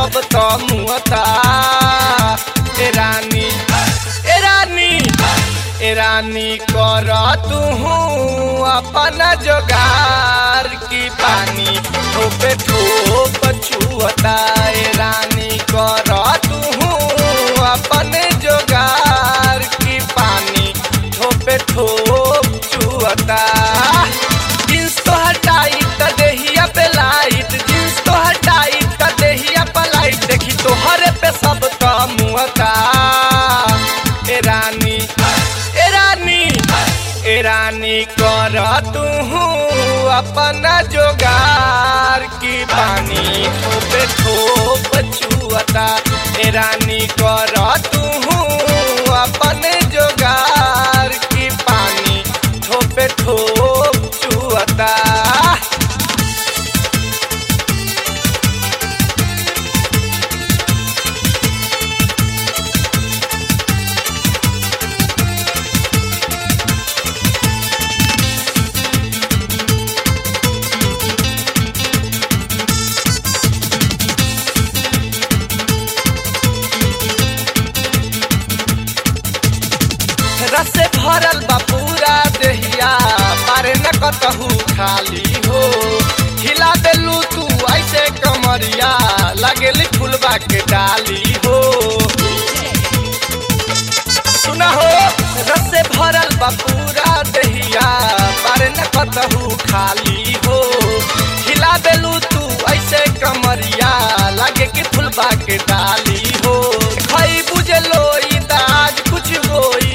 सब तो मुहता ए रानी ए रानी ए रानी कर तू अपन जोगार की पानी ठोपे ठोप छुअता ए रानी कर तू अपन जोगार की पानी ठोपे ठोप छुअता जींस तो हटाई त देहिया पे लाइट जींस तो हटाई त देहिया पे लाइट देखी तो हरे पे सब तो मुहता ए रानी ए रानी ए रानी कर तू अपन जोगार की पानी ठोपे ठोप छुअता ए रानी कर तू अपन जोगार की पानी ठोपे ठोप छुअता रस से भरल बा पूरा देहिया पारे न कतहू खाली हो हिला देलू तू ऐसे कमरिया लगेली फुलबा के डाली हो सुना हो रस से भरल बा पूरा देहिया पारे न कतहू खाली हो हिला देलू तू ऐसे कमरिया लगे कि फुलबा के डाली हो खई बुझे लोई त आज कुछ होई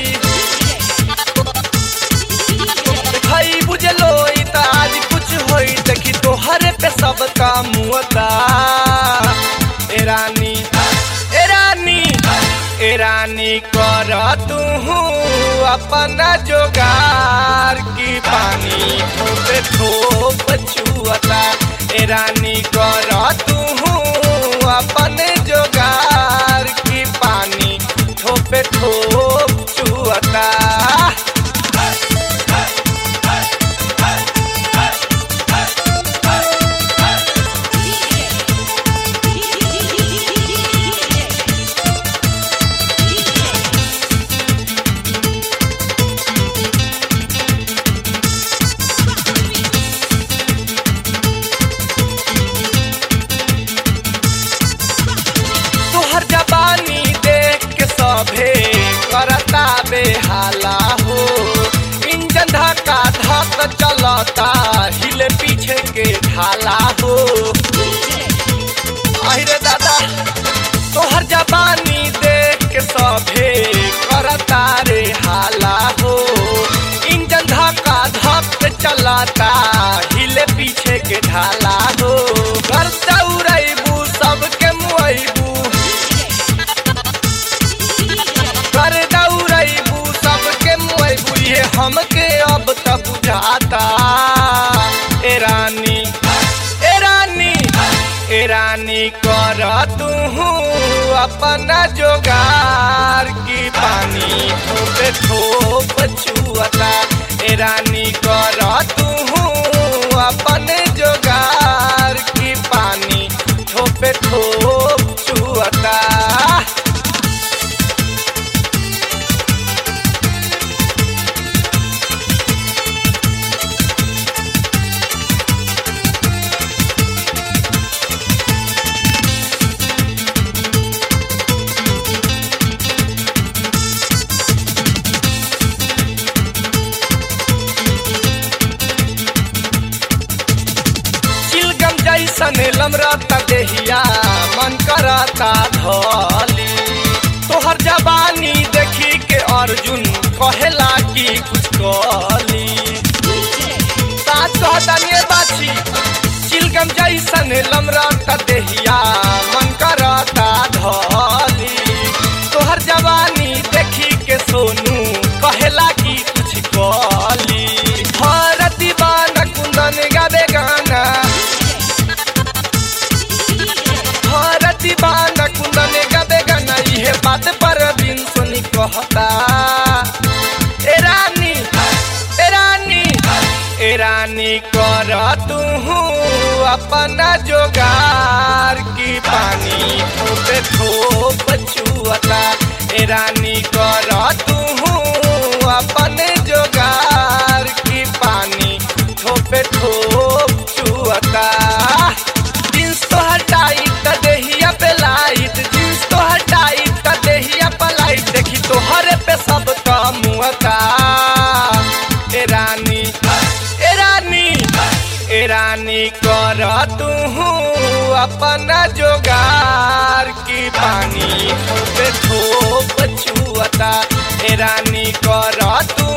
भाई बुझलो त आज कुछ होई देखी तोहरे पे सब काम मुअता ए रानी ए रानी ए रानी कर तू अपन जोगार की पानी ठोपे ठोप छुअता ए रानी कर तू अपन जोगार की पानी ठोपे ठोप छुअता तोहर जबानी देख के सभे करता बेहाला हो इंजन धक्का धक चलता हिले पीछे के ढाला हो अरे दादा तोहर जबानी देख के सभे करता रे हाला हो इंजन धक्का धक चलता हिले पीछे के ढाला हो घर दौड़बू सबके मुआबू कर दौड़बू सबके मुआबू ये हमके अब तक बुझाता ए रानी ए रानी ए रानी कर तू अपन जोगार की पानी ठोपे ठोप छुअता ए रानी कर तू अपन जोगार की पानी ठोपे ठोप छुअता चिलगम जैसन लमरता देहिया मन करता धली तोहर जबानी देखी के अर्जुन कहेला कि कुछ कली साथ कहतानिए बाछी चिलगम जैसन लमरता देहिया मन करता धली तोहर जवानी देखी के सोनू कहेला कि कुछ कली हर दीवाना कुंदन गावे गाना हर दीवाना कुंदन गावे गाना इहे बात पर बिन सुनी कहता ए रानी ए रानी ए रानी कर तू अपना जोगार की पानी ए रानी कर तू अपना जोगार की पानी ठोप ठोप छुअता ए रानी कर तू